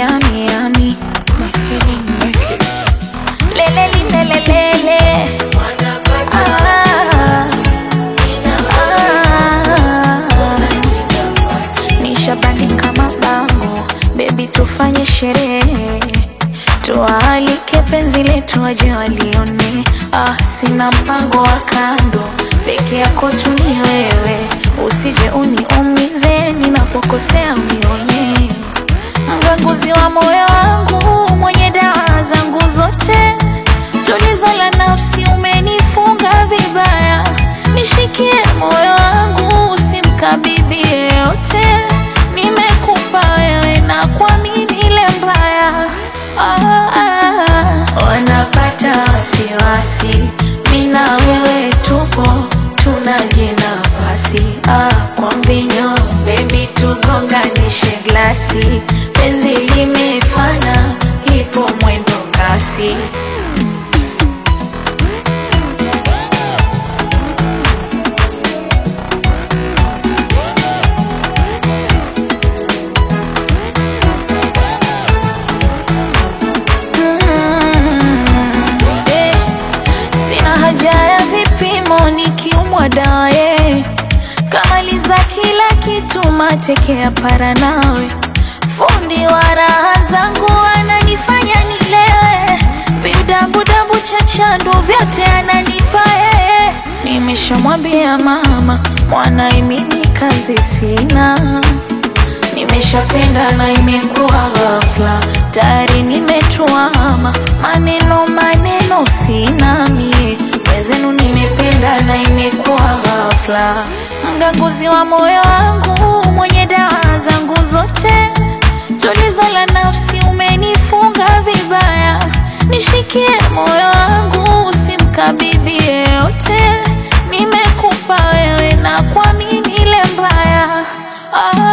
yami yami My feeling make it. lele lile lele ah, ah, nishabandika mabango bebi tufanye sherehe tuwaalike penzi letu waje walione ah, sina mpango wa kando peke yako tu ni wewe usije uniumize ninapokosea unionye mganguzi wa moyo wangu mwenye dawa zangu zote tulizo la nafsi umenifunga vibaya nishikie moyo wangu usimkabidhi yeyote nimekupa wewe na kuamini ile mbaya ah, ah, wanapata wasiwasi mina wewe tupo tunaje nafasi ah, kwa mvinyo bebi tugonganishe glasi penzi limefana lipo mwendo kasi Mm, eh, Sina haja ya vipimo nikiumwa daye kamaliza kila kitu mateke ya para nawe fundi wa raha zangu ananifanya nilewe vidabudabu cha chandu vyote ananipa yeye nimeshamwambia mama mwanae mimi kazi sina nimeshapenda na imekuwa ghafla tayari nimetuama maneno maneno sina mie wezenu nimependa na imekuwa ghafla mganguzi wa moyo wangu mwenye dawa zangu zote tulizo la nafsi umenifunga vibaya nishikie moyo wangu usimkabidhi yeyote nimekupa wewe na kuamini ile mbaya ah,